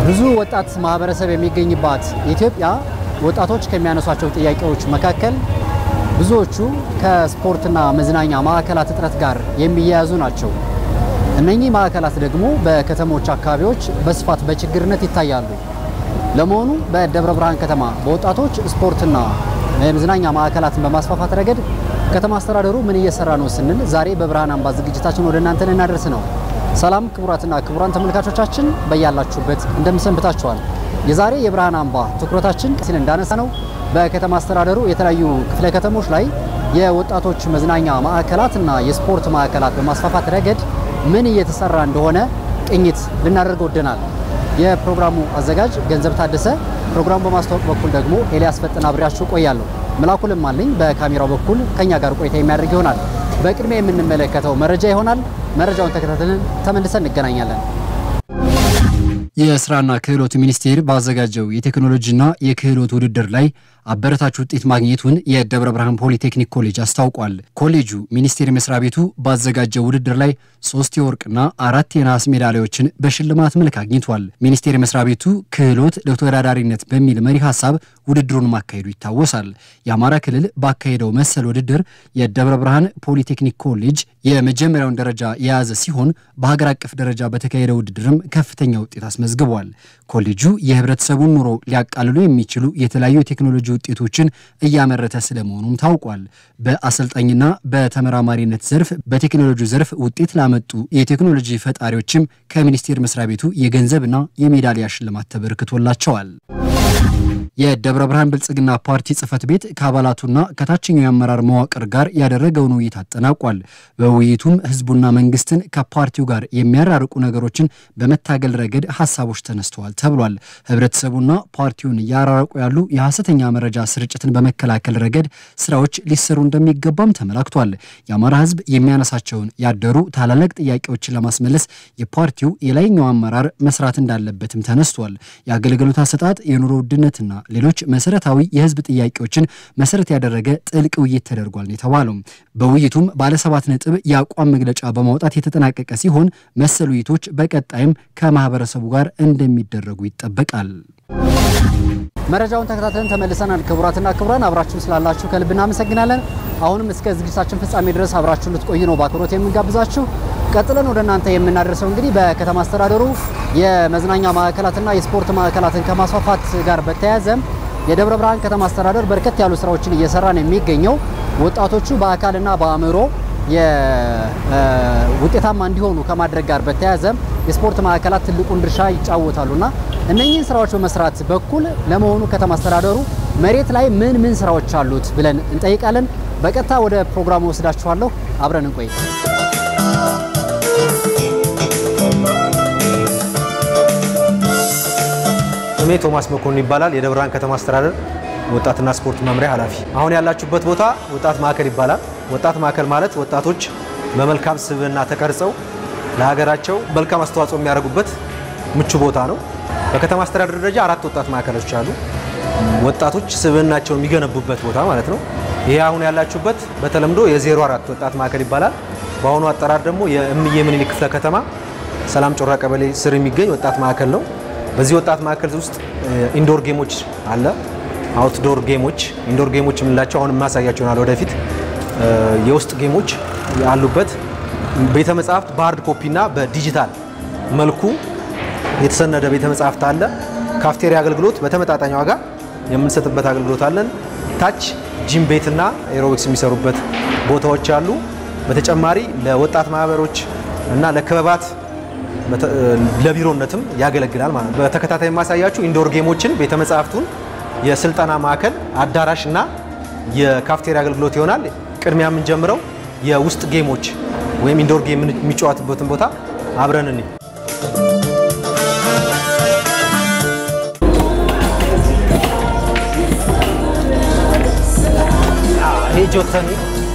ብዙ ወጣት ማህበረሰብ የሚገኝባት ኢትዮጵያ ወጣቶች ከሚያነሷቸው ጥያቄዎች መካከል ብዙዎቹ ከስፖርትና መዝናኛ ማዕከላት እጥረት ጋር የሚያያዙ ናቸው። እነኚህ ማዕከላት ደግሞ በከተሞች አካባቢዎች በስፋት በችግርነት ይታያሉ። ለመሆኑ በደብረ ብርሃን ከተማ በወጣቶች ስፖርትና የመዝናኛ ማዕከላትን በማስፋፋት ረገድ ከተማ አስተዳደሩ ምን እየሰራ ነው ስንል ዛሬ በብርሃን አምባ ዝግጅታችን ወደ እናንተ ልናደርስ ነው። ሰላም ክቡራትና ክቡራን ተመልካቾቻችን በያላችሁበት እንደምሰንብታችኋል። የዛሬ የብርሃን አምባ ትኩረታችን ሲል እንዳነሳ ነው በከተማ አስተዳደሩ የተለያዩ ክፍለ ከተሞች ላይ የወጣቶች መዝናኛ ማዕከላትና የስፖርት ማዕከላት በማስፋፋት ረገድ ምን እየተሰራ እንደሆነ ቅኝት ልናደርግ ወደናል። የፕሮግራሙ አዘጋጅ ገንዘብ ታደሰ፣ ፕሮግራሙ በማስተዋወቅ በኩል ደግሞ ኤልያስ ፈጥና አብሬያችሁ ቆያለሁ። መላኩ ልማልኝ በካሜራው በኩል ከኛ ጋር ቆይታ የሚያደርግ ይሆናል። በቅድሚያ የምንመለከተው መረጃ ይሆናል። መረጃውን ተከታትለን ተመልሰን እንገናኛለን። የስራና ክህሎት ሚኒስቴር ባዘጋጀው የቴክኖሎጂና የክህሎት ውድድር ላይ አበረታች ውጤት ማግኘቱን የደብረ ብርሃን ፖሊቴክኒክ ኮሌጅ አስታውቋል። ኮሌጁ ሚኒስቴር መስሪያ ቤቱ ባዘጋጀው ውድድር ላይ ሶስት የወርቅና አራት የነሐስ ሜዳሊያዎችን በሽልማት መልክ አግኝቷል። ሚኒስቴር መስሪያ ቤቱ ክህሎት ለተወዳዳሪነት በሚል መሪ ሀሳብ ውድድሩን ማካሄዱ ይታወሳል። የአማራ ክልል ባካሄደው መሰል ውድድር የደብረ ብርሃን ፖሊቴክኒክ ኮሌጅ የመጀመሪያውን ደረጃ የያዘ ሲሆን በሀገር አቀፍ ደረጃ በተካሄደው ውድድርም ከፍተኛ ውጤት አስመዝግቧል። ኮሌጁ የህብረተሰቡን ኑሮ ሊያቃልሉ የሚችሉ የተለያዩ ቴክኖሎጂ ውጤቶችን እያመረተ ስለመሆኑም ታውቋል። በአሰልጣኝና በተመራማሪነት ዘርፍ በቴክኖሎጂ ዘርፍ ውጤት ላመጡ የቴክኖሎጂ ፈጣሪዎችም ከሚኒስቴር መስሪያ ቤቱ የገንዘብና የሜዳሊያ ሽልማት ተበርክቶላቸዋል። የደብረ ብርሃን ብልጽግና ፓርቲ ጽህፈት ቤት ከአባላቱና ከታችኛው የአመራር መዋቅር ጋር ያደረገውን ውይይት አጠናቋል። በውይይቱም ህዝቡና መንግስትን ከፓርቲው ጋር የሚያራርቁ ነገሮችን በመታገል ረገድ ሀሳቦች ተነስተዋል ተብሏል። ህብረተሰቡና ፓርቲውን እያራረቁ ያሉ የሐሰተኛ መረጃ ስርጭትን በመከላከል ረገድ ስራዎች ሊሰሩ እንደሚገባም ተመላክቷል። የአማራ ህዝብ የሚያነሳቸውን ያደሩ ታላላቅ ጥያቄዎችን ለማስመለስ የፓርቲው የላይኛው አመራር መስራት እንዳለበትም ተነስቷል። የአገልግሎት አሰጣጥ፣ የኑሮ ውድነትና ሌሎች መሰረታዊ የህዝብ ጥያቄዎችን መሰረት ያደረገ ጥልቅ ውይይት ተደርጓል ነው የተባለው። በውይይቱም ባለሰባት ነጥብ የአቋም መግለጫ በማውጣት የተጠናቀቀ ሲሆን መሰል ውይይቶች በቀጣይም ከማህበረሰቡ ጋር እንደሚደረጉ ይጠበቃል። መረጃውን ተከታትለን ተመልሰናል። ክቡራትና ክቡራን አብራችሁን ስላላችሁ ከልብ እናመሰግናለን። አሁንም እስከ ዝግጅታችን ፍጻሜ ድረስ አብራችሁን ልትቆዩ ነው በአክብሮት የምንጋብዛችሁ። ቀጥለን ወደ እናንተ የምናደርሰው እንግዲህ በከተማ አስተዳደሩ የመዝናኛ ማዕከላትና የስፖርት ማዕከላትን ከማስፋፋት ጋር በተያያዘ የደብረ ብርሃን ከተማ አስተዳደር በርከት ያሉ ስራዎችን እየሰራ ነው የሚገኘው። ወጣቶቹ በአካልና በአእምሮ ውጤታማ እንዲሆኑ ከማድረግ ጋር በተያያዘ የስፖርት ማዕከላት ትልቁን ድርሻ ይጫወታሉና እነኚህን ስራዎች በመስራት በኩል ለመሆኑ ከተማ አስተዳደሩ መሬት ላይ ምን ምን ስራዎች አሉት ብለን እንጠይቃለን። በቀጥታ ወደ ፕሮግራሙ ወስዳችኋለሁ። አብረን እንቆይ። ስሜ ቶማስ መኮንን ይባላል። የደብረ ብርሃን ከተማ አስተዳደር ወጣትና ስፖርት መምሪያ ኃላፊ። አሁን ያላችሁበት ቦታ ወጣት ማዕከል ይባላል። ወጣት ማዕከል ማለት ወጣቶች በመልካም ስብዕና ተቀርጸው ለሀገራቸው መልካም አስተዋጽኦ የሚያደርጉበት ምቹ ቦታ ነው። በከተማ አስተዳደር ደረጃ አራት ወጣት ማዕከሎች አሉ። ወጣቶች ስብዕናቸውን የሚገነቡበት ቦታ ማለት ነው። ይሄ አሁን ያላችሁበት በተለምዶ የዜሮ አራት ወጣት ማዕከል ይባላል። በአሁኑ አጠራር ደግሞ የእምዬ ምኒልክ ክፍለ ከተማ ሰላም ጮራ ቀበሌ ስር የሚገኝ ወጣት ማዕከል ነው። በዚህ ወጣት ማዕከል ውስጥ ኢንዶር ጌሞች አለ፣ አውትዶር ጌሞች። ኢንዶር ጌሞች የምንላቸው አሁን የማሳያቸው ይሆናል ወደፊት። የውስጥ ጌሞች አሉበት። ቤተ መጻሕፍት በሀርድ ኮፒ እና በዲጂታል መልኩ የተሰነደ ቤተ መጻሕፍት አለ። ካፍቴሪያ አገልግሎት በተመጣጣኝ ዋጋ የምንሰጥበት አገልግሎት አለን። ታች ጂም ቤትና ኤሮቢክስ የሚሰሩበት ቦታዎች አሉ። በተጨማሪ ለወጣት ማህበሮች እና ለክበባት ለቢሮነትም ያገለግላል ማለት ነው። በተከታታይ የማሳያችሁ ኢንዶር ጌሞችን ቤተ መጻሕፍቱን፣ የስልጠና ማዕከል አዳራሽ እና የካፍቴሪያ አገልግሎት ይሆናል። ቅድሚያ የምንጀምረው የውስጥ ጌሞች ወይም ኢንዶር ጌም የሚጫወትበትን ቦታ አብረን እኔ ይሄ ጆተኒ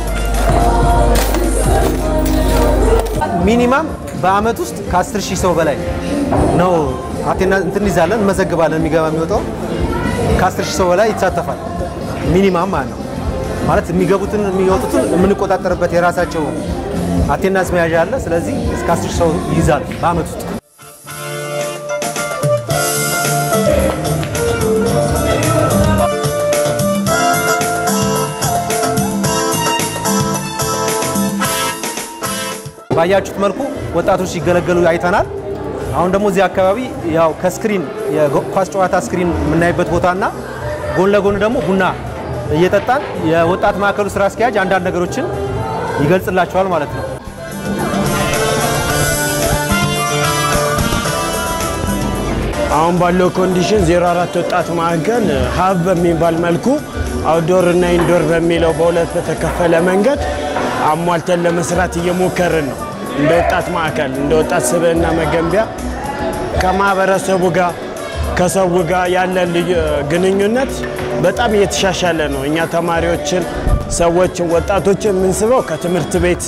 ሚኒማም በአመት ውስጥ ከ10 ሺህ ሰው በላይ ነው አቴና እንትን እንይዛለን እንመዘግባለን። የሚገባ የሚወጣው ከ10 ሺህ ሰው በላይ ይሳተፋል። ሚኒማም ማለት ነው። ማለት የሚገቡትን የሚወጡትን የምንቆጣጠርበት የራሳቸው አቴናንስ መያዣ አለ። ስለዚህ እስከ 10 ሺህ ሰው ይይዛል በአመት ውስጥ። ባያችሁት መልኩ ወጣቶች ሲገለገሉ አይተናል። አሁን ደግሞ እዚህ አካባቢ ያው ከስክሪን የኳስ ጨዋታ ስክሪን የምናይበት ቦታና ጎን ለጎን ደግሞ ቡና እየጠጣን የወጣት ማዕከሉ ስራ አስኪያጅ አንዳንድ ነገሮችን ይገልጽላቸዋል ማለት ነው። አሁን ባለው ኮንዲሽን 04 ወጣት ማዕከል ሀብ በሚባል መልኩ አውትዶር እና ኢንዶር በሚለው በሁለት በተከፈለ መንገድ አሟልተን ለመስራት እየሞከርን ነው። እንደ ወጣት ማዕከል እንደ ወጣት ስብዕና መገንቢያ ከማህበረሰቡ ጋር ከሰው ጋር ያለን ግንኙነት በጣም እየተሻሻለ ነው። እኛ ተማሪዎችን፣ ሰዎችን፣ ወጣቶችን የምንስበው ከትምህርት ቤት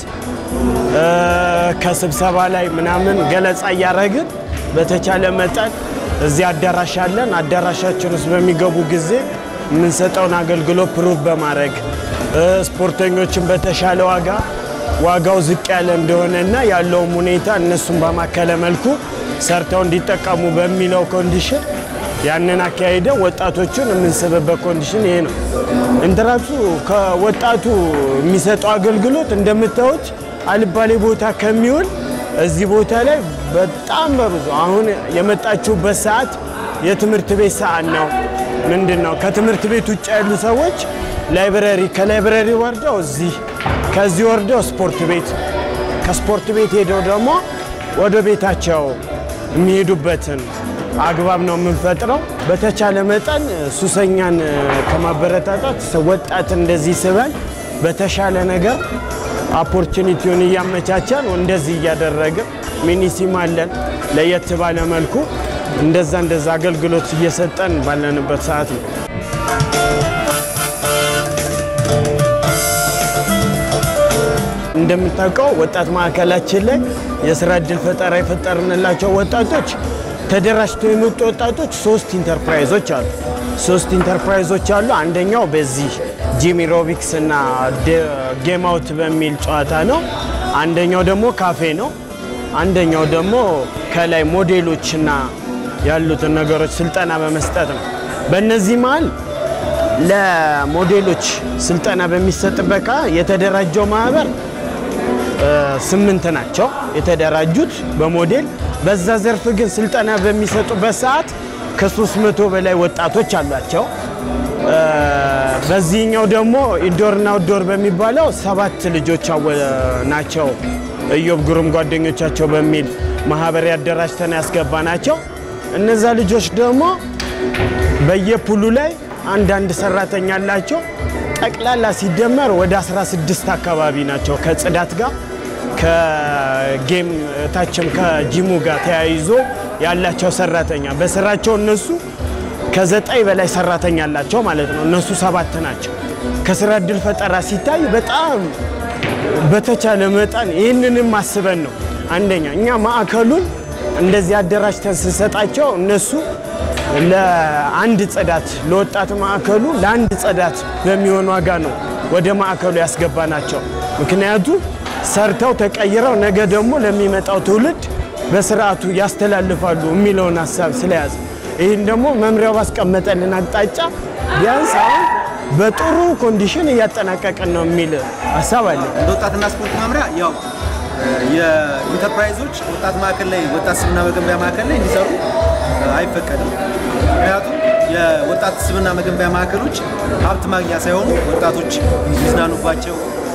ከስብሰባ ላይ ምናምን ገለጻ እያደረግን በተቻለ መጠን እዚህ አዳራሽ አለን። አዳራሻችን ውስጥ በሚገቡ ጊዜ የምንሰጠውን አገልግሎት ፕሩቭ በማድረግ ስፖርተኞችን በተሻለ ዋጋ ዋጋው ዝቅ ያለ እንደሆነና ያለውም ሁኔታ እነሱን በማከለ መልኩ ሰርተው እንዲጠቀሙ በሚለው ኮንዲሽን ያንን አካሄደን ወጣቶቹን የምንስብበት ኮንዲሽን ይሄ ነው። እንትራሱ ከወጣቱ የሚሰጠው አገልግሎት እንደምታዩት አልባሌ ቦታ ከሚውል እዚህ ቦታ ላይ በጣም በብዙ አሁን የመጣችሁበት ሰዓት የትምህርት ቤት ሰዓት ነው። ምንድን ነው ከትምህርት ቤት ውጭ ያሉ ሰዎች ላይብረሪ፣ ከላይብረሪ ወርደው እዚህ፣ ከዚህ ወርደው ስፖርት ቤት፣ ከስፖርት ቤት ሄደው ደግሞ ወደ ቤታቸው የሚሄዱበትን አግባብ ነው የምንፈጥረው። በተቻለ መጠን ሱሰኛን ከማበረታታት ወጣት እንደዚህ ስበን በተሻለ ነገር ኦፖርቹኒቲውን እያመቻቸን እንደዚህ እያደረግን ሚኒሲም አለን ለየት ባለ መልኩ እንደዛ እንደዛ አገልግሎት እየሰጠን ባለንበት ሰዓት ነው። እንደምታውቀው ወጣት ማዕከላችን ላይ የስራ እድል ፈጠራ የፈጠርንላቸው ወጣቶች ተደራጅተው የመጡ ወጣቶች ሶስት ኢንተርፕራይዞች አሉ። ሶስት ኢንተርፕራይዞች አሉ። አንደኛው በዚህ ጂሚ ሮቢክስ እና ጌም አውት በሚል ጨዋታ ነው። አንደኛው ደግሞ ካፌ ነው። አንደኛው ደግሞ ከላይ ሞዴሎችና ያሉትን ነገሮች ስልጠና በመስጠት ነው። በእነዚህ መሀል ለሞዴሎች ስልጠና በሚሰጥበት ካ የተደራጀው ማህበር ስምንት ናቸው የተደራጁት በሞዴል በዛ ዘርፍ ግን ስልጠና በሚሰጡበት ሰዓት ከሶስት መቶ በላይ ወጣቶች አሏቸው። በዚህኛው ደግሞ ኢንዶርና አውትዶር በሚባለው ሰባት ልጆች ናቸው። እዮብ ግሩም ጓደኞቻቸው በሚል ማህበር ያደራጅተን ያስገባ ናቸው። እነዛ ልጆች ደግሞ በየፑሉ ላይ አንዳንድ ሰራተኛ አላቸው። ጠቅላላ ሲደመር ወደ 16 አካባቢ ናቸው ከጽዳት ጋር ከጌም ታችም ከጂሙ ጋር ተያይዞ ያላቸው ሰራተኛ በስራቸው እነሱ ከዘጠኝ በላይ ሰራተኛ አላቸው ማለት ነው። እነሱ ሰባት ናቸው። ከስራ እድል ፈጠራ ሲታይ በጣም በተቻለ መጠን ይህንንም አስበን ነው። አንደኛ እኛ ማዕከሉን እንደዚህ አደራጅተን ስንሰጣቸው እነሱ ለአንድ ጽዳት ለወጣት ማዕከሉ ለአንድ ጽዳት በሚሆን ዋጋ ነው ወደ ማዕከሉ ያስገባ ናቸው። ምክንያቱም ሰርተው ተቀይረው ነገ ደግሞ ለሚመጣው ትውልድ በስርዓቱ ያስተላልፋሉ የሚለውን ሀሳብ ስለያዘ ይህን ደግሞ መምሪያው ባስቀመጠልን አቅጣጫ ቢያንስ አሁን በጥሩ ኮንዲሽን እያጠናቀቅን ነው የሚል ሀሳብ አለ። እንደ ወጣትና ስፖርት መምሪያ ያው የኢንተርፕራይዞች ወጣት ማዕከል ላይ ወጣት ስብዕና መገንቢያ ማዕከል ላይ እንዲሰሩ አይፈቀድም። ምክንያቱም የወጣት ስብዕና መገንቢያ ማዕከሎች ሀብት ማግኛ ሳይሆኑ ወጣቶች ይዝናኑባቸው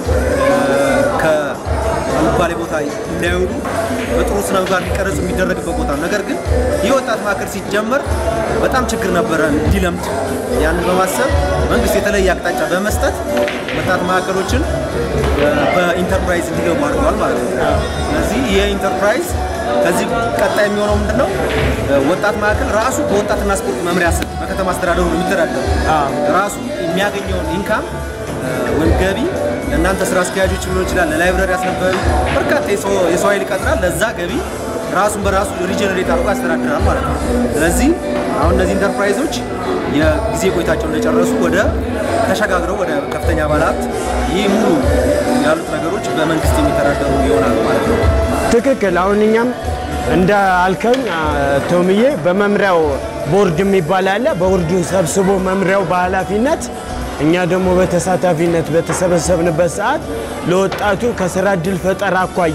ከአልባሌ ቦታ እንዳይውሉ በጥሩ ስነ ምግባር እንዲቀረጹ የሚደረግበት ቦታ ነው። ነገር ግን ይህ ወጣት ማዕከል ሲጀመር በጣም ችግር ነበረ እንዲለምድ። ያንን በማሰብ መንግስት የተለየ አቅጣጫ በመስጠት ወጣት ማዕከሎችን በኢንተርፕራይዝ እንዲገቡ አድርገዋል ማለት ነው። ስለዚህ ይህ ኢንተርፕራይዝ ከዚህ ቀጣይ የሚሆነው ምንድን ነው? ወጣት ማዕከል ራሱ በወጣትና ስፖርት መምሪያ ስር በከተማ አስተዳደሩ ነው የሚተዳደሩ ራሱ የሚያገኘውን ኢንካም ወይም ገቢ ለእናንተ ስራ አስኪያጆች ሊሆን ይችላል፣ ለላይብረሪ አስነባቢ በርካታ የሰው ኃይል ይቀጥራል። ለዛ ገቢ ራሱን በራሱ ሪጀነሬት አድርጎ ያስተዳድራል ማለት ነው። ስለዚህ አሁን እነዚህ ኢንተርፕራይዞች የጊዜ ቆይታቸው እንደጨረሱ ወደ ተሸጋግረው ወደ ከፍተኛ ባለሀብት ይህ ሙሉ ያሉት ነገሮች በመንግስት የሚተዳደሩ ይሆናሉ ማለት ነው። ትክክል። አሁን እኛም እንደ አልከኝ ቶምዬ በመምሪያው ቦርድ የሚባል አለ። ቦርዱን ሰብስቦ መምሪያው በኃላፊነት እኛ ደግሞ በተሳታፊነት በተሰበሰብንበት ሰዓት ለወጣቱ ከስራ እድል ፈጠራ አኳያ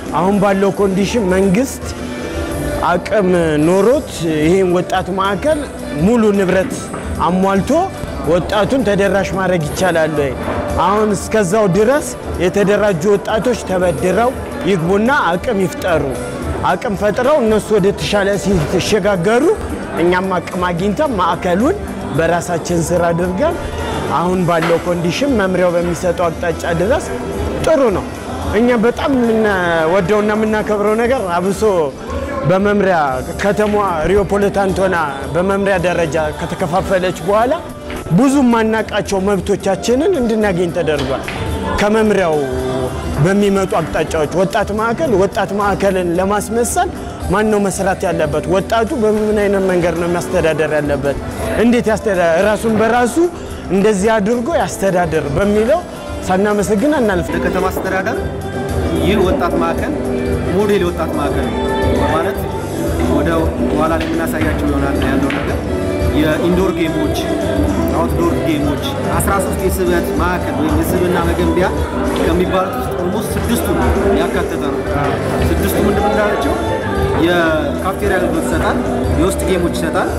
አሁን ባለው ኮንዲሽን መንግስት አቅም ኖሮት ይህን ወጣት ማዕከል ሙሉ ንብረት አሟልቶ ወጣቱን ተደራሽ ማድረግ ይቻላል ወይ? አሁን እስከዛው ድረስ የተደራጁ ወጣቶች ተበድረው ይግቡና አቅም ይፍጠሩ። አቅም ፈጥረው እነሱ ወደ ተሻለ ሲሸጋገሩ እኛም አቅም አግኝተን ማዕከሉን በራሳችን ስር አድርገን አሁን ባለው ኮንዲሽን መምሪያው በሚሰጠው አቅጣጫ ድረስ ጥሩ ነው። እኛ በጣም የምንወደውና የምናከብረው ነገር አብሶ በመምሪያ ከተማዋ ሪዮፖሊታን ሆና በመምሪያ ደረጃ ከተከፋፈለች በኋላ ብዙ የማናቃቸው መብቶቻችንን እንድናገኝ ተደርጓል። ከመምሪያው በሚመጡ አቅጣጫዎች ወጣት ማዕከል ወጣት ማዕከልን ለማስመሰል ማን ነው መስራት ያለበት? ወጣቱ በምን አይነት መንገድ ነው የሚያስተዳደር ያለበት? እንዴት ያስተዳደር ራሱን በራሱ እንደዚህ አድርጎ ያስተዳደር በሚለው ሳናመሰግን አናልፍ። ለከተማ አስተዳደር ይህ ወጣት ማዕከል ሞዴል የወጣት ማዕከል ነው ማለት ወደ ኋላ ላይ የምናሳያቸው ይሆናል ያለው ነገር የኢንዶር ጌሞች፣ አውትዶር ጌሞች 13 የስበት ማዕከል ወይም የስብና መገንቢያ ከሚባሉት ውስጥ ኦልሞስት ስድስቱ ያካተተ ነው። ስድስቱ ምንድን ምንዳላቸው? የካፍቴሪያ አገልግሎት ይሰጣል፣ የውስጥ ጌሞች ይሰጣል፣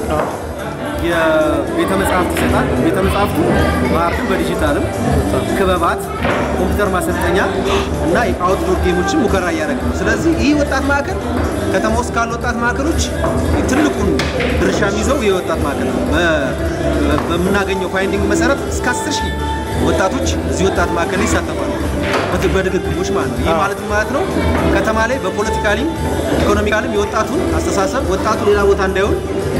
የቤተ መጽሐፍት ይሰጣል። ቤተ መጽሐፍቱ በአርድም በዲጂታልም ክበባት፣ ኮምፒውተር ማሰልጠኛ እና የአውትዶር ጌሞችን ሙከራ እያደረገ ነው። ስለዚህ ይህ ወጣት ማዕከል ከተማ ውስጥ ካሉ ወጣት ማዕከሎች ትልቁን ድርሻ የሚይዘው ይህ ወጣት ማዕከል ነው። በምናገኘው ፋይንዲንግ መሰረት እስከ 10 ሺህ ወጣቶች እዚህ ወጣት ማዕከል ይሳተፋሉ በድግግሞች ማለት ነው። ይህ ማለት ማለት ነው ከተማ ላይ በፖለቲካሊም ኢኮኖሚካልም የወጣቱን አስተሳሰብ ወጣቱ ሌላ ቦታ እንዳይሆን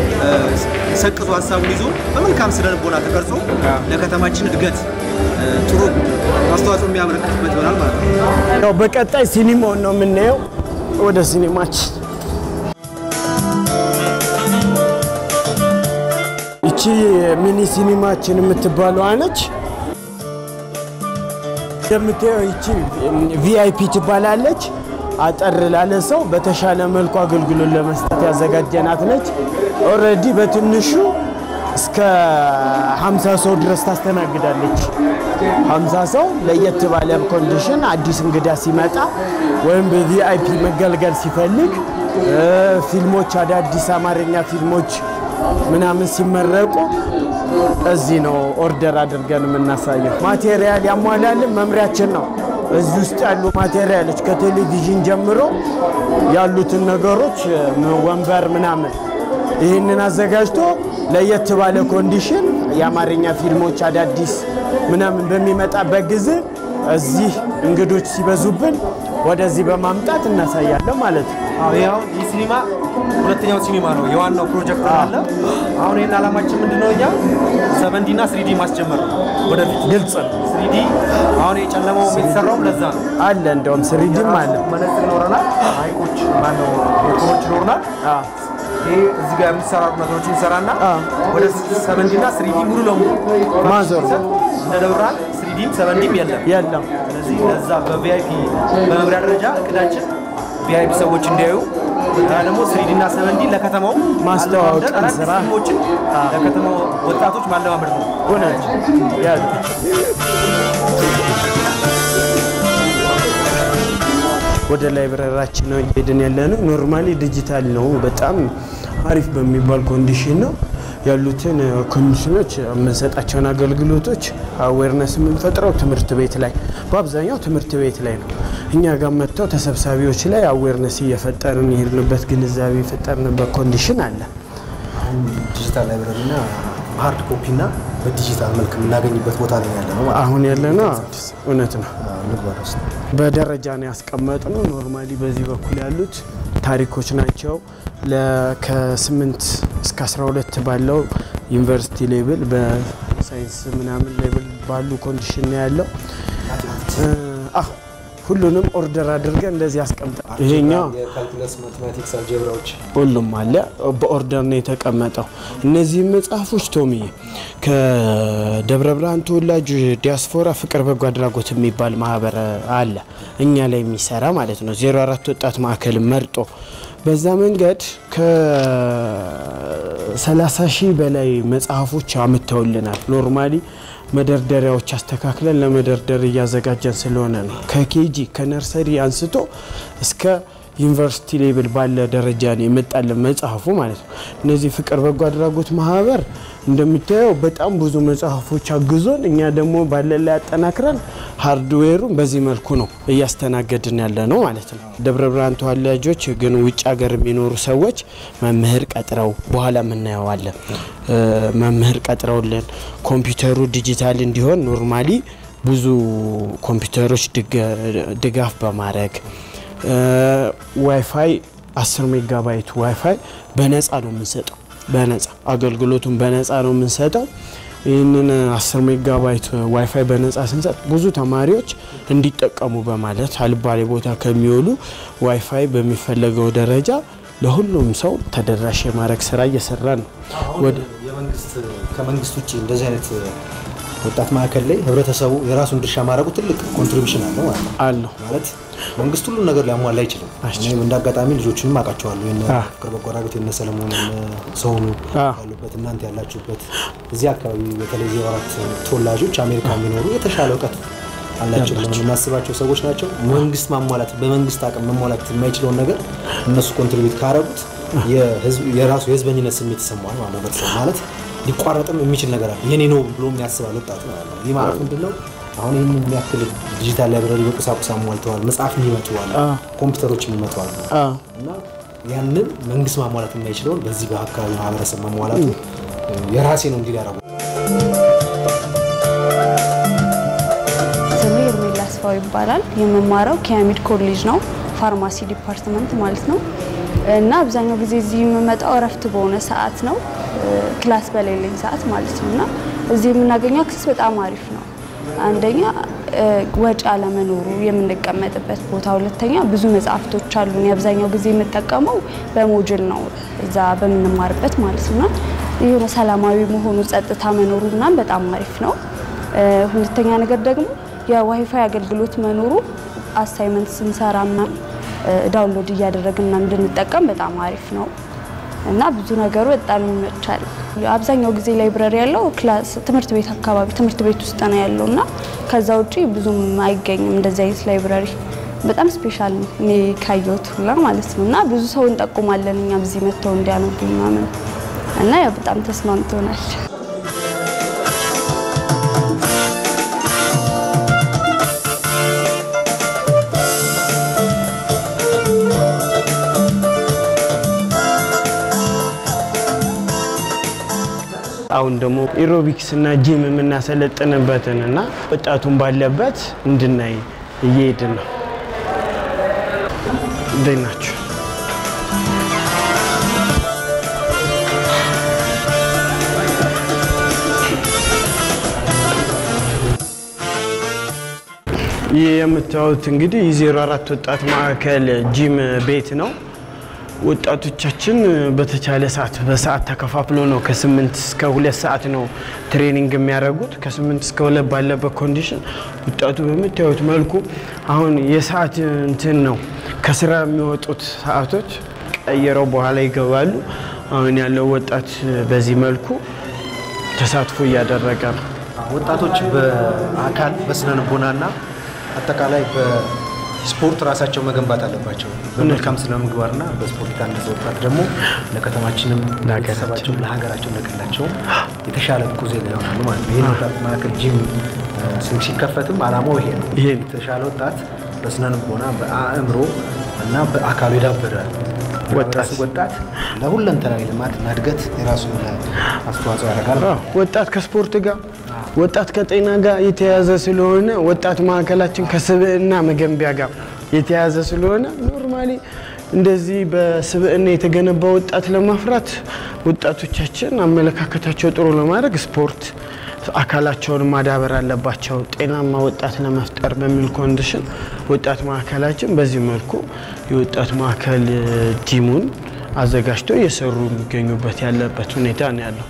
ሰቅዞ ሀሳቡን ይዞ በመልካም ስነ ልቦና ተቀርጾ ለከተማችን እድገት ጥሩ አስተዋጽኦ የሚያበረክትበት ይሆናል ማለት ነው። ያው በቀጣይ ሲኒማውን ነው የምናየው። ወደ ሲኒማችን ይቺ ሚኒ ሲኒማችን የምትባለው ነች። እንደምታየው ይቺ ቪአይፒ ትባላለች። አጠር ላለ ሰው በተሻለ መልኩ አገልግሎት ለመስጠት ያዘጋጀናት ነች። ኦልሬዲ በትንሹ እስከ 50 ሰው ድረስ ታስተናግዳለች። 50 ሰው ለየት ባለ ኮንዲሽን አዲስ እንግዳ ሲመጣ ወይም በቪአይፒ መገልገል ሲፈልግ ፊልሞች፣ አዳዲስ አማርኛ ፊልሞች ምናምን ሲመረቁ እዚህ ነው ኦርደር አድርገን የምናሳየው። ማቴሪያል ያሟላልን መምሪያችን ነው። እዚህ ውስጥ ያሉ ማቴሪያሎች ከቴሌቪዥን ጀምሮ ያሉትን ነገሮች ወንበር ምናምን ይህንን አዘጋጅቶ ለየት ባለ ኮንዲሽን የአማርኛ ፊልሞች አዳዲስ ምናምን በሚመጣበት ጊዜ እዚህ እንግዶች ሲበዙብን ወደዚህ በማምጣት እናሳያለን ማለት ነው። አሁን ይህ ሲኒማ ሁለተኛው ሲኒማ ነው። የዋናው ፕሮጀክት አለ። አሁን ይህን ዓላማችን ምንድነው? እኛ ሰቨንዲ እና ስሪዲ ማስጀመር ነው። ወደፊት ግልጽ ነው ስሪዲ አሁን የጨለመው የተሰራውም ለዛ ነው። አለ እንደውም ስሪድም አለ። መነጽር ይኖረናል፣ ማይኮች ማነው ሞተሮች ይኖረናል። ይሄ እዚህ ጋር የሚሰራሩ ነገሮች እንሰራና ወደ ሰቨንዲ እና ስሪዲ ሙሉ ለሙሉ ማዞር ነው። እንደ ደብረ ብርሃን ስሪዲም ሰቨንዲም የለም። የለም ስለዚህ ለዛ በቪአይፒ በመምሪያ ደረጃ እቅዳችን ቪአይፒ ሰዎች እንዲያዩ እና ደግሞ ስሪዲ እና ሰቨንዲ ለከተማው ማስተዋወቅ አለማምደን ስራ። አዳዲስ ፊልሞችን ለከተማው ወጣቶች ማለማመድ ነው። እውነት ያለ ወደ ላይብረራችን ነው እየሄድን ያለ ነው። ኖርማሊ ዲጂታል ነው። በጣም አሪፍ በሚባል ኮንዲሽን ነው ያሉትን ኮንዲሽኖች የምንሰጣቸውን አገልግሎቶች አዌርነስ የምንፈጥረው ትምህርት ቤት ላይ በአብዛኛው ትምህርት ቤት ላይ ነው። እኛ ጋር መጥተው ተሰብሳቢዎች ላይ አዌርነስ እየፈጠርን የሄድንበት ግንዛቤ የፈጠርንበት ኮንዲሽን አለ። ዲጂታል ላይብረሪ እና በሀርድ ኮፒ እና በዲጂታል መልክ የምናገኝበት ቦታ ላይ ያለ ነው ማለት አሁን ያለ ነው አዲስ እውነት ነው። ነው። ምግባር ውስጥ በደረጃ ነው ያስቀመጥነው። ኖርማሊ በዚህ በኩል ያሉት ታሪኮች ናቸው። ለ- ከስምንት እስከ 12 ባለው ዩኒቨርሲቲ ሌብል በሳይንስ ምናምን ሌብል ባሉ ኮንዲሽን ነው ያለው። እ፣ አዎ ሁሉንም ኦርደር አድርገን እንደዚህ ያስቀምጣል። ይሄኛው የካልኩለስ ማቴማቲክስ አልጀብራዎች ሁሉም አለ በኦርደር ነው የተቀመጠው። እነዚህ መጽሐፎች ቶሚዬ ከደብረ ብርሃን ተወላጅ ዲያስፖራ ፍቅር በጎ አድራጎት የሚባል ማህበር አለ እኛ ላይ የሚሰራ ማለት ነው። 04 ወጣት ማዕከል መርጦ በዛ መንገድ ከ30 ሺህ በላይ መጽሐፎች አምተውልናል። ኖርማሊ መደርደሪያዎች አስተካክለን ለመደርደር እያዘጋጀን ስለሆነ ነው። ከኬጂ ከነርሰሪ አንስቶ እስከ ዩኒቨርሲቲ ሌብል ባለ ደረጃ ነው የመጣልን መጽሐፉ ማለት ነው። እነዚህ ፍቅር በጎ አድራጎት ማህበር እንደምታየው በጣም ብዙ መጽሐፎች አግዞን እኛ ደግሞ ባለን ላይ አጠናክረን ሃርድዌሩን በዚህ መልኩ ነው እያስተናገድን ያለ ነው ማለት ነው። ደብረ ብርሃን ተወላጆች ግን ውጭ ሀገር የሚኖሩ ሰዎች መምህር ቀጥረው በኋላ የምናየዋለን መምህር ቀጥረውልን ኮምፒውተሩ ዲጂታል እንዲሆን ኖርማሊ ብዙ ኮምፒውተሮች ድጋፍ በማድረግ ዋይፋይ 10 ሜጋባይት ዋይፋይ በነፃ ነው የምንሰጠው። በነፃ አገልግሎቱን በነፃ ነው የምንሰጠው። ይህንን 10 ሜጋባይት ዋይፋይ በነፃ ስንሰጥ ብዙ ተማሪዎች እንዲጠቀሙ በማለት አልባሌ ቦታ ከሚውሉ ዋይፋይ በሚፈለገው ደረጃ ለሁሉም ሰው ተደራሽ የማድረግ ስራ እየሰራ ነው። ከመንግስት ውጭ እንደዚህ አይነት ወጣት ማዕከል ላይ ህብረተሰቡ የራሱን ድርሻ ማድረጉ ትልቅ ኮንትሪቢሽን አለው ማለት ነው አለው ማለት መንግስት ሁሉን ነገር ሊያሟላ አይችልም። እኔም እንደ አጋጣሚ ልጆችንም አውቃቸዋለሁ። የነ ፍቅር በጎ አድራጎት የነ ሰለሞን ሰውኑ ያሉበት እናንተ ያላችሁበት እዚህ አካባቢ በተለይ ዜሮ አራት ተወላጆች አሜሪካ የሚኖሩ የተሻለ እውቀት አላቸው ብለን የምናስባቸው ሰዎች ናቸው። መንግስት ማሟላት በመንግስት አቅም መሟላት የማይችለውን ነገር እነሱ ኮንትሪቢዩት ካረጉት የራሱ የህዝበኝነት ስሜት ይሰማዋል ማለት ነው። ማለት ሊቋረጥም የሚችል ነገር አለ። የኔ ነው ብሎ የሚያስባል ወጣት ማለት ነው። ይህ ማለት ምንድነው? አሁን ይህን የሚያክል ዲጂታል ላይብረሪ በቁሳቁስ አሟልተዋል። መጽሐፍ የሚመጡዋል፣ ኮምፒውተሮች የሚመጡዋል እና ያንን መንግስት ማሟላት የማይችለውን በዚህ በአካባቢ ማህበረሰብ ማሟላቱ የራሴ ነው እንዲል ያደረጉ ስሜ ኤርሜላ አስፋው ይባላል። የምማረው ከያሚድ ኮሌጅ ነው፣ ፋርማሲ ዲፓርትመንት ማለት ነው። እና አብዛኛው ጊዜ እዚህ የምመጣው እረፍት በሆነ ሰዓት ነው፣ ክላስ በሌለኝ ሰዓት ማለት ነው። እና እዚህ የምናገኘው አክሰስ በጣም አሪፍ ነው። አንደኛ ወጪ አለመኖሩ የምንቀመጥበት ቦታ፣ ሁለተኛ ብዙ መጽሐፍቶች አሉን። የአብዛኛው ጊዜ የምጠቀመው በሞጅል ነው እዛ በምንማርበት ማለት ነው። የሆነ ሰላማዊ መሆኑ ጸጥታ መኖሩ ምናምን በጣም አሪፍ ነው። ሁለተኛ ነገር ደግሞ የዋይፋይ አገልግሎት መኖሩ አሳይመንት ስንሰራ ምናምን ዳውንሎድ እያደረግን ምናምን እንድንጠቀም በጣም አሪፍ ነው እና ብዙ ነገሩ በጣም ይመቻል። አብዛኛው ጊዜ ላይብረሪ ያለው ክላስ ትምህርት ቤት አካባቢ ትምህርት ቤት ውስጥ ነው ያለው እና ከዛ ውጪ ብዙም አይገኝም እንደዚህ አይነት ላይብረሪ። በጣም ስፔሻል ነው እኔ ካየሁት ሁላ ማለት ነው እና ብዙ ሰው እንጠቁማለን እኛም እዚህ መጥተው እንዲያነቡ ምናምን እና ያው በጣም ተስማምቶናል። አሁን ደግሞ ኤሮቢክስ እና ጂም የምናሰለጥንበትን እና ወጣቱን ባለበት እንድናይ እየሄድን ነው። እንዴት ናችሁ? ይህ የምታዩት እንግዲህ የዜሮ አራት ወጣት ማዕከል ጂም ቤት ነው። ወጣቶቻችን በተቻለ ሰዓት በሰዓት ተከፋፍሎ ነው ከስምንት እስከ ሁለት ሰዓት ነው ትሬኒንግ የሚያደርጉት። ከስምንት እስከ ሁለት ባለበት ኮንዲሽን ወጣቱ በምታዩት መልኩ አሁን የሰዓት እንትን ነው ከስራ የሚወጡት ሰዓቶች ቀይረው በኋላ ይገባሉ። አሁን ያለው ወጣት በዚህ መልኩ ተሳትፎ እያደረገ ነው። ወጣቶች በአካል በስነ ልቦናና አጠቃላይ በስፖርት ራሳቸው መገንባት አለባቸው። በመልካም ስነ ምግባርና በስፖርት የታነጸ ወጣት ደግሞ ለከተማችንም፣ ለቤተሰባቸው፣ ለሀገራቸው፣ ለክልላቸውም የተሻለ ብቁ ዜጋ ይሆናሉ ማለት ነው። ይህን ወጣት ማዕከል ጂም ሲከፈትም አላማው ይሄ ነው። ይሄ የተሻለ ወጣት በስነ ልቦና በአእምሮ እና በአካሉ የዳበረ ወጣት ወጣት ለሁለንተናዊ ልማትና እድገት የራሱን አስተዋጽኦ ያደርጋል። አዎ፣ ወጣት ከስፖርት ጋር ወጣት ከጤና ጋር የተያያዘ ስለሆነ ወጣት ማዕከላችን ከስብዕና መገንቢያ ጋር የተያያዘ ስለሆነ ኖርማሊ እንደዚህ በስብዕና የተገነባ ወጣት ለማፍራት ወጣቶቻችን አመለካከታቸው ጥሩ ለማድረግ ስፖርት አካላቸውን ማዳበር አለባቸው። ጤናማ ወጣት ለመፍጠር በሚል ኮንዲሽን ወጣት ማዕከላችን በዚህ መልኩ የወጣት ማዕከል ጂሙን አዘጋጅተው እየሰሩ የሚገኙበት ያለበት ሁኔታ ነው ያለው።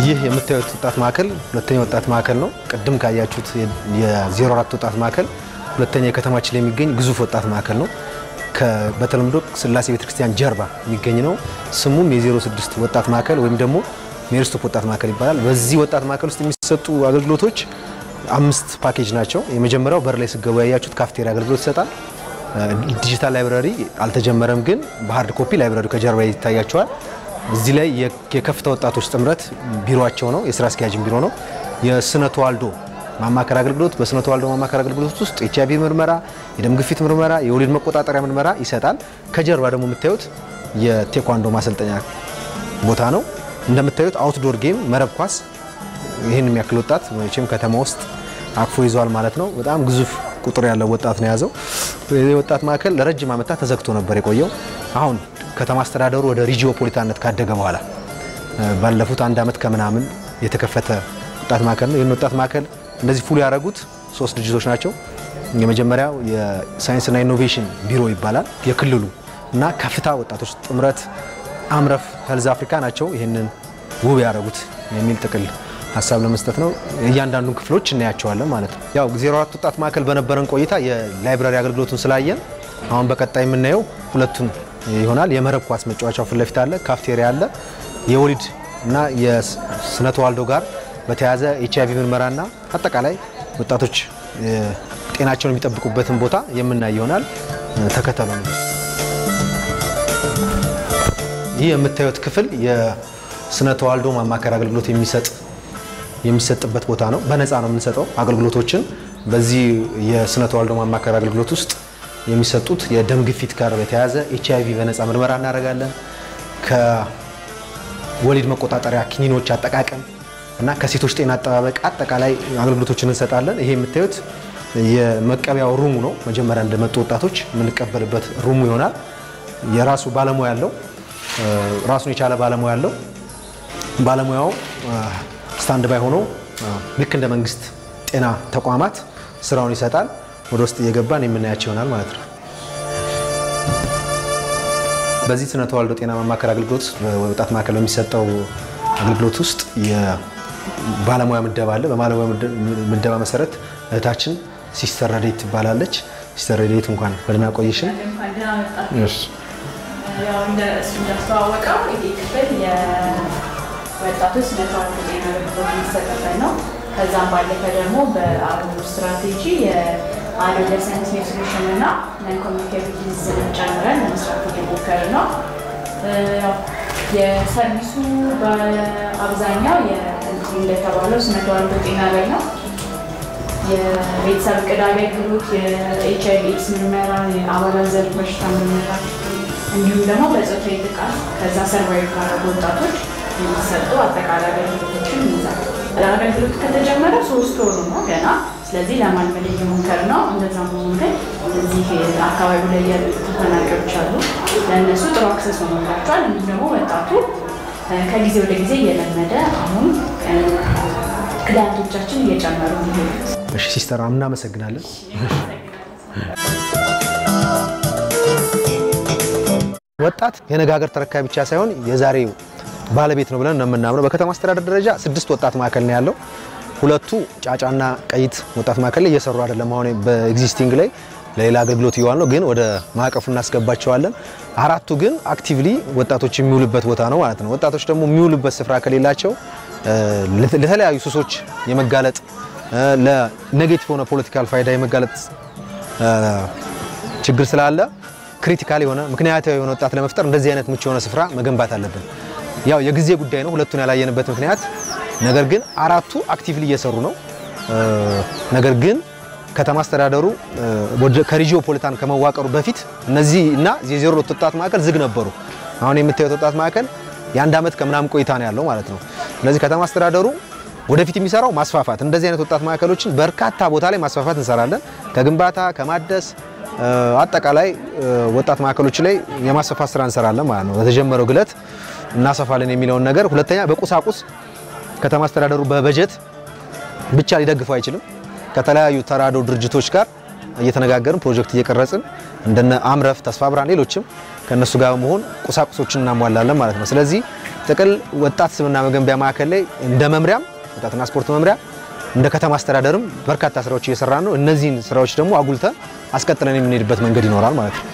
ይህ የምታዩት ወጣት ማዕከል ሁለተኛ ወጣት ማዕከል ነው። ቅድም ካያችሁት የ04 ወጣት ማዕከል ሁለተኛ የከተማችን ላይ የሚገኝ ግዙፍ ወጣት ማዕከል ነው። በተለምዶ ስላሴ ቤተክርስቲያን ጀርባ የሚገኝ ነው። ስሙም የ06 ወጣት ማዕከል ወይም ደግሞ ሜሪስቶፕ ወጣት ማዕከል ይባላል። በዚህ ወጣት ማዕከል ውስጥ የሚሰጡ አገልግሎቶች አምስት ፓኬጅ ናቸው። የመጀመሪያው በር ላይ ስገቡ ያያችሁት ካፍቴሪያ አገልግሎት ይሰጣል። ዲጂታል ላይብራሪ አልተጀመረም፣ ግን በሀርድ ኮፒ ላይብራሪ ከጀርባ ይታያቸዋል። እዚህ ላይ የከፍታ ወጣቶች ጥምረት ቢሮቸው ነው፣ የስራ አስኪያጅን ቢሮ ነው። የስነ ተዋልዶ ማማከር አገልግሎት በስነ ተዋልዶ ማማከር አገልግሎት ውስጥ ኤች አይቪ ምርመራ፣ የደም ግፊት ምርመራ፣ የወሊድ መቆጣጠሪያ ምርመራ ይሰጣል። ከጀርባ ደግሞ የምታዩት የቴኳንዶ ማሰልጠኛ ቦታ ነው። እንደምታዩት አውትዶር ጌም መረብ ኳስ ይህን የሚያክል ወጣት መቼም ከተማ ውስጥ አቅፎ ይዟል ማለት ነው። በጣም ግዙፍ ቁጥር ያለው ወጣት ነው የያዘው። ይህ ወጣት ማዕከል ለረጅም ዓመታት ተዘግቶ ነበር የቆየው። አሁን ከተማ አስተዳደሩ ወደ ሪጂኦፖሊታነት ካደገ በኋላ ባለፉት አንድ ዓመት ከምናምን የተከፈተ ወጣት ማዕከል ነው። ይህን ወጣት ማዕከል እንደዚህ ፉል ያደረጉት ሶስት ድርጅቶች ናቸው። የመጀመሪያው የሳይንስና ኢኖቬሽን ቢሮ ይባላል። የክልሉ እና ከፍታ ወጣቶች ጥምረት አምረፍ ሄልዝ አፍሪካ ናቸው ይህንን ውብ ያደረጉት የሚል ጥቅል ሀሳብ ለመስጠት ነው። እያንዳንዱን ክፍሎች እናያቸዋለን ማለት ነው። ያው 04 ወጣት ማዕከል በነበረን ቆይታ የላይብራሪ አገልግሎቱን ስላየን አሁን በቀጣይ የምናየው ሁለቱን ይሆናል። የመረብ ኳስ መጫወቻው ፊት ለፊት አለ፣ ካፍቴሪያ አለ። የወሊድ እና የስነ ተዋልዶ ጋር በተያያዘ ኤች አይቪ ምርመራና አጠቃላይ ወጣቶች ጤናቸውን የሚጠብቁበትን ቦታ የምናይ ይሆናል። ተከተሉ ነው። ይህ የምታዩት ክፍል የስነ ተዋልዶ ማማከር አገልግሎት የሚሰጥ የሚሰጥበት ቦታ ነው። በነፃ ነው የምንሰጠው አገልግሎቶችን። በዚህ የስነ ተዋልዶ ማማከር አገልግሎት ውስጥ የሚሰጡት የደም ግፊት ጋር በተያያዘ ኤች አይቪ በነፃ ምርመራ እናደርጋለን። ከወሊድ መቆጣጠሪያ ኪኒኖች አጠቃቀም እና ከሴቶች ጤና አጠባበቅ አጠቃላይ አገልግሎቶችን እንሰጣለን። ይሄ የምታዩት የመቀበያው ሩሙ ነው። መጀመሪያ እንደመጡ ወጣቶች የምንቀበልበት ሩሙ ይሆናል። የራሱ ባለሙያ ያለው ራሱን የቻለ ባለሙያ ያለው ባለሙያው ስታንድ ባይ ሆኖ ልክ እንደ መንግስት ጤና ተቋማት ስራውን ይሰጣል። ወደ ውስጥ እየገባን የምናያቸው ይሆናል ማለት ነው። በዚህ ስነ ተዋልዶ ጤና ማማከር አገልግሎት ወጣት ማዕከል በሚሰጠው አገልግሎት ውስጥ የባለሙያ ምደባ አለ። በባለሙያ ምደባ መሰረት እህታችን ሲስተር ረዴት ትባላለች። ሲስተር ረዴት እንኳን በደህና ቆየሽን። ያው እንደ እሱ እንዳስተዋወቀው ይሄ ክፍል የወጣቶች ስነ ተዋልዶ ጤና አገልግሎት የሚሰጥበት ነው። ከዛም ባለፈ ደግሞ በአሁኑ ስትራቴጂ የአዶለሰንት ኒውትሪሽን እና ነን ኮሚኒኬቲቭ ዲዚዝን ጨምረን ለመስራት እየሞከር ነው። ያው የሰርቪሱ በአብዛኛው እንደተባለው ስነ ተዋልዶ ጤና ላይ ነው። የቤተሰብ እቅድ አገልግሎት፣ የኤች አይቪ ኤድስ ምርመራ፣ የአባላዘር በሽታ ምርመራ እንዲሁም ደግሞ በፆታዊ ጥቃት ከዛ ሰርቫይቭ ካደረጉ ወጣቶች የሚሰጡ አጠቃላይ አገልግሎቶችን ይይዛል። አገልግሎት ከተጀመረ ሶስት ወሩ ነው ገና። ስለዚህ ለማልመድ እየሞከር ነው። እንደዛ መሆኑ ግን እዚህ አካባቢ ላይ ያሉ ተፈናቃዮች አሉ። ለእነሱ ጥሩ አክሰስ ሆኖላቸዋል። እንዲሁም ደግሞ ወጣቱ ከጊዜ ወደ ጊዜ እየለመደ አሁን ክላንቶቻችን እየጨመሩ ሚሄዱት። እሺ ሲስተር እናመሰግናለን። ወጣት የነገ ሀገር ተረካቢ ብቻ ሳይሆን የዛሬው ባለቤት ነው ብለን ነው የምናምነው። በከተማ አስተዳደር ደረጃ ስድስት ወጣት ማዕከል ነው ያለው። ሁለቱ ጫጫና ቀይት ወጣት ማዕከል ላይ እየሰሩ አይደለም። አሁን በኤግዚስቲንግ ላይ ለሌላ አገልግሎት እየዋል ነው፣ ግን ወደ ማዕቀፉ እናስገባቸዋለን። አራቱ ግን አክቲቭሊ ወጣቶች የሚውሉበት ቦታ ነው ማለት ነው። ወጣቶች ደግሞ የሚውሉበት ስፍራ ከሌላቸው ለተለያዩ ሱሶች የመጋለጥ ለኔጌቲቭ ሆነ ፖለቲካል ፋይዳ የመጋለጥ ችግር ስላለ ክሪቲካል የሆነ ምክንያታዊ የሆነ ወጣት ለመፍጠር እንደዚህ አይነት ምቹ የሆነ ስፍራ መገንባት አለብን። ያው የጊዜ ጉዳይ ነው ሁለቱን ያላየንበት ምክንያት። ነገር ግን አራቱ አክቲቭሊ እየሰሩ ነው። ነገር ግን ከተማ አስተዳደሩ ከሪጂኦፖሊታን ከመዋቀሩ በፊት እነዚህ እና የዜሮ ሁለት ወጣት ማዕከል ዝግ ነበሩ። አሁን የምታዩት ወጣት ማዕከል የአንድ ዓመት ከምናምን ቆይታ ነው ያለው ማለት ነው። ስለዚህ ከተማ አስተዳደሩ ወደፊት የሚሰራው ማስፋፋት እንደዚህ አይነት ወጣት ማዕከሎችን በርካታ ቦታ ላይ ማስፋፋት እንሰራለን። ከግንባታ ከማደስ አጠቃላይ ወጣት ማዕከሎች ላይ የማስፋፋት ስራ እንሰራለን ማለት ነው። በተጀመረው ግለት እናሰፋለን የሚለውን ነገር። ሁለተኛ በቁሳቁስ ከተማ አስተዳደሩ በበጀት ብቻ ሊደግፈው አይችልም። ከተለያዩ ተራድኦ ድርጅቶች ጋር እየተነጋገርን ፕሮጀክት እየቀረጽን እንደነ አምረፍ፣ ተስፋ ብርሃን፣ ሌሎችም ከእነሱ ጋር በመሆን ቁሳቁሶችን እናሟላለን ማለት ነው። ስለዚህ ጥቅል ወጣት ስብዕና መገንቢያ ማዕከል ላይ እንደ መምሪያም ወጣትና ስፖርት መምሪያ እንደ ከተማ አስተዳደርም በርካታ ስራዎች እየሰራ ነው። እነዚህን ስራዎች ደግሞ አጉልተን አስቀጥለን የምንሄድበት መንገድ ይኖራል ማለት ነው።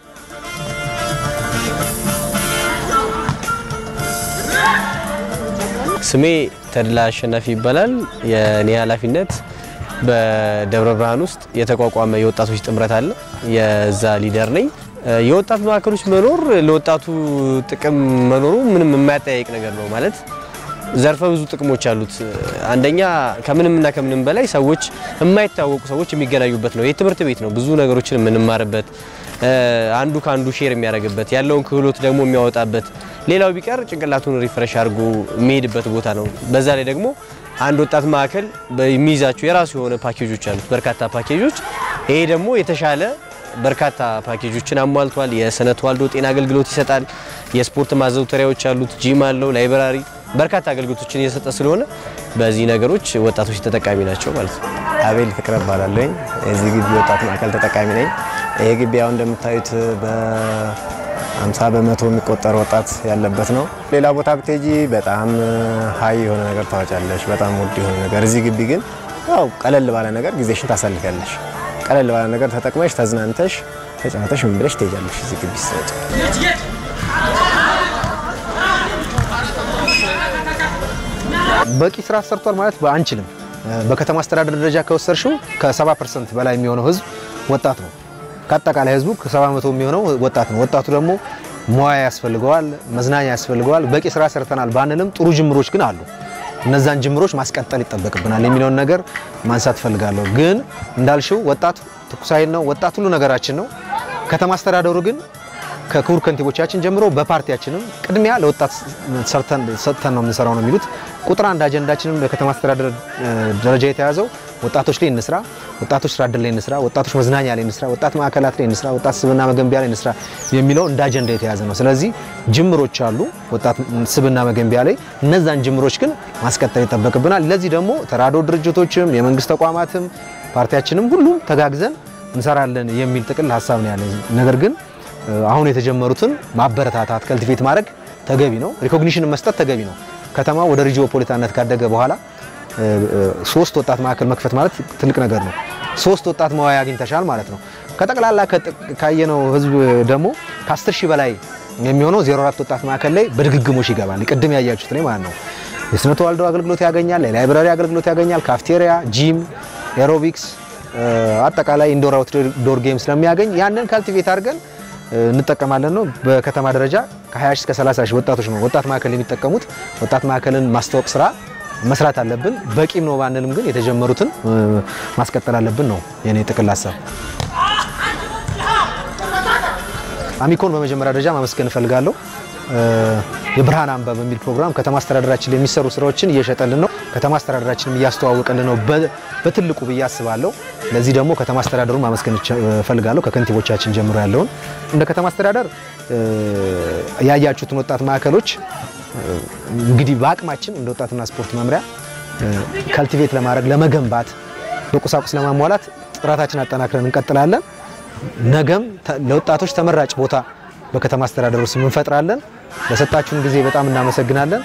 ስሜ ተድላ አሸናፊ ይባላል። የኔ ኃላፊነት በደብረ ብርሃን ውስጥ የተቋቋመ የወጣቶች ጥምረት አለ። የዛ ሊደር ነኝ። የወጣት ማዕከሎች መኖር ለወጣቱ ጥቅም መኖሩ ምንም የማያጠያይቅ ነገር ነው። ማለት ዘርፈ ብዙ ጥቅሞች አሉት። አንደኛ ከምንምና ከምንም በላይ ሰዎች የማይታወቁ ሰዎች የሚገናኙበት ነው። የትምህርት ቤት ነው። ብዙ ነገሮችን የምንማርበት አንዱ ከአንዱ ሼር የሚያደርግበት ያለውን ክህሎት ደግሞ የሚያወጣበት ሌላው ቢቀር ጭንቅላቱን ሪፍሬሽ አድርጎ የሚሄድበት ቦታ ነው። በዛ ላይ ደግሞ አንድ ወጣት ማዕከል የሚይዛቸው የራሱ የሆነ ፓኬጆች አሉት፣ በርካታ ፓኬጆች። ይሄ ደግሞ የተሻለ በርካታ ፓኬጆችን አሟልቷል። የስነ ተዋልዶ ጤና አገልግሎት ይሰጣል። የስፖርት ማዘውተሪያዎች አሉት፣ ጂም አለው፣ ላይብራሪ፣ በርካታ አገልግሎቶችን እየሰጠ ስለሆነ በዚህ ነገሮች ወጣቶች ተጠቃሚ ናቸው ማለት ነው። አቤል ፍቅረ እባላለሁ። የዚህ ግቢ ወጣት ማዕከል ተጠቃሚ ነኝ። ይሄ ግቢ አሁን እንደምታዩት በ50 በመቶ የሚቆጠር ወጣት ያለበት ነው። ሌላ ቦታ ብትሄጂ በጣም ሀይ የሆነ ነገር ታወጫለሽ፣ በጣም ውድ የሆነ ነገር። እዚህ ግቢ ግን ያው ቀለል ባለ ነገር ጊዜሽን ታሳልፊያለሽ። ቀለል ባለ ነገር ተጠቅመሽ ተዝናንተሽ ተጫውተሽ ምን ብለሽ ትሄጃለሽ እዚህ ግቢ ስትወጪ። በቂ ስራ ሰርቷል ማለት አንችልም። በከተማ አስተዳደር ደረጃ ከወሰድሽው ከ70 ፐርሰንት በላይ የሚሆነው ህዝብ ወጣት ነው። ከአጠቃላይ ህዝቡ ከ70 በመቶ የሚሆነው ወጣት ነው። ወጣቱ ደግሞ ሙያ ያስፈልገዋል፣ መዝናኛ ያስፈልገዋል። በቂ ስራ ሰርተናል ባንልም ጥሩ ጅምሮች ግን አሉ። እነዛን ጅምሮች ማስቀጠል ይጠበቅብናል የሚለውን ነገር ማንሳት እፈልጋለሁ። ግን እንዳልሽው ወጣት ትኩስ ኃይል ነው። ወጣት ሁሉ ነገራችን ነው። ከተማ አስተዳደሩ ግን ከክቡር ከንቲቦቻችን ጀምሮ በፓርቲያችንም ቅድሚያ ለወጣት ሰጥተን ነው የምንሰራው ነው የሚሉት። ቁጥር አንድ አጀንዳችንም በከተማ አስተዳደር ደረጃ የተያዘው ወጣቶች ላይ እንስራ፣ ወጣቶች ስራ ዕድል ላይ እንስራ፣ ወጣቶች መዝናኛ ላይ እንስራ፣ ወጣት ማዕከላት ላይ እንስራ፣ ወጣት ስብዕና መገንቢያ ላይ እንስራ የሚለው እንደ አጀንዳ የተያዘ ነው። ስለዚህ ጅምሮች አሉ ወጣት ስብዕና መገንቢያ ላይ። እነዛን ጅምሮች ግን ማስቀጠል ይጠበቅብናል። ለዚህ ደግሞ ተራድኦ ድርጅቶችም የመንግስት ተቋማትም ፓርቲያችንም ሁሉም ተጋግዘን እንሰራለን የሚል ጥቅል ሀሳብ ነው ያለ ነገር ግን አሁን የተጀመሩትን ማበረታታት ከልቲቬት ማድረግ ተገቢ ነው። ሪኮግኒሽን መስጠት ተገቢ ነው። ከተማ ወደ ሪጂኦፖሊታነት ካደገ በኋላ ሶስት ወጣት ማዕከል መክፈት ማለት ትልቅ ነገር ነው። ሶስት ወጣት መዋያ አግኝተሻል ማለት ነው። ከጠቅላላ ካየነው ህዝብ ደግሞ ከ10 ሺህ በላይ የሚሆነው 04 ወጣት ማዕከል ላይ በድግግሞሽ ይገባል። ቅድም ያያችሁት ላይ ማለት ነው። የስነ ተዋልዶ አገልግሎት ያገኛል፣ የላይብራሪ አገልግሎት ያገኛል፣ ካፍቴሪያ፣ ጂም፣ ኤሮቢክስ አጠቃላይ ኢንዶር አውትዶር ጌም ስለሚያገኝ ያንን ካልቲቬት አድርገን እንጠቀማለን ነው። በከተማ ደረጃ ከ20 እስከ 30 ሺህ ወጣቶች ነው ወጣት ማዕከል የሚጠቀሙት። ወጣት ማዕከልን ማስተዋወቅ ስራ መስራት አለብን። በቂም ነው ባንልም ግን የተጀመሩትን ማስቀጠል አለብን ነው የኔ ጥቅል ሀሳብ። አሚኮን በመጀመሪያ ደረጃ ማመስገን እፈልጋለሁ። የብርሃን አምባ በሚል ፕሮግራም ከተማ አስተዳደራችን ላይ የሚሰሩ ስራዎችን እየሸጠልን ነው። ከተማ አስተዳደራችንም እያስተዋወቀልን ነው በትልቁ ብዬ አስባለሁ። ለዚህ ደግሞ ከተማ አስተዳደሩን ማመስገን እፈልጋለሁ። ከከንቲቦቻችን ጀምሮ ያለውን እንደ ከተማ አስተዳደር ያያችሁትን ወጣት ማዕከሎች እንግዲህ በአቅማችን እንደ ወጣትና ስፖርት መምሪያ ካልቲቬት ለማድረግ ለመገንባት፣ በቁሳቁስ ለማሟላት ጥረታችን አጠናክረን እንቀጥላለን። ነገም ለወጣቶች ተመራጭ ቦታ በከተማ አስተዳደሩ ስም እንፈጥራለን። ለሰጣችሁን ጊዜ በጣም እናመሰግናለን።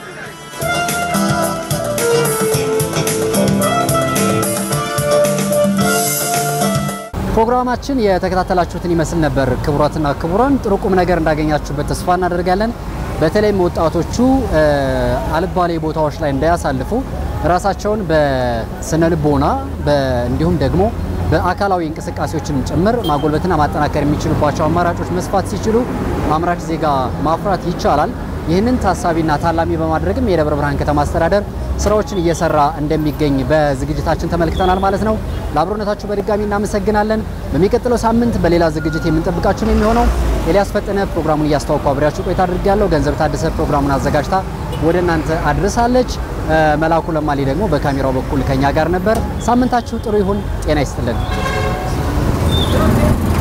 ፕሮግራማችን የተከታተላችሁትን ይመስል ነበር። ክቡራትና ክቡራን ጥሩ ቁም ነገር እንዳገኛችሁበት ተስፋ እናደርጋለን። በተለይም ወጣቶቹ አልባሌ ቦታዎች ላይ እንዳያሳልፉ ራሳቸውን በስነ ልቦና እንዲሁም ደግሞ በአካላዊ እንቅስቃሴዎችን ጭምር ማጎልበትና ማጠናከር የሚችሉባቸው አማራጮች መስፋት ሲችሉ አምራች ዜጋ ማፍራት ይቻላል። ይህንን ታሳቢና ታላሚ በማድረግም የደብረ ብርሃን ከተማ አስተዳደር ስራዎችን እየሰራ እንደሚገኝ በዝግጅታችን ተመልክተናል ማለት ነው። ለአብሮነታችሁ በድጋሚ እናመሰግናለን። በሚቀጥለው ሳምንት በሌላ ዝግጅት የምንጠብቃችሁ ነው የሚሆነው። ኤልያስ ፈጠነ ፕሮግራሙን እያስተዋወቅኩ አብሬያችሁ ቆይታ አድርጌያለሁ። ገንዘብ ታደሰ ፕሮግራሙን አዘጋጅታ ወደ እናንተ አድርሳለች። መላኩ ለማሊ ደግሞ በካሜራው በኩል ከኛ ጋር ነበር። ሳምንታችሁ ጥሩ ይሁን። ጤና ይስጥልን።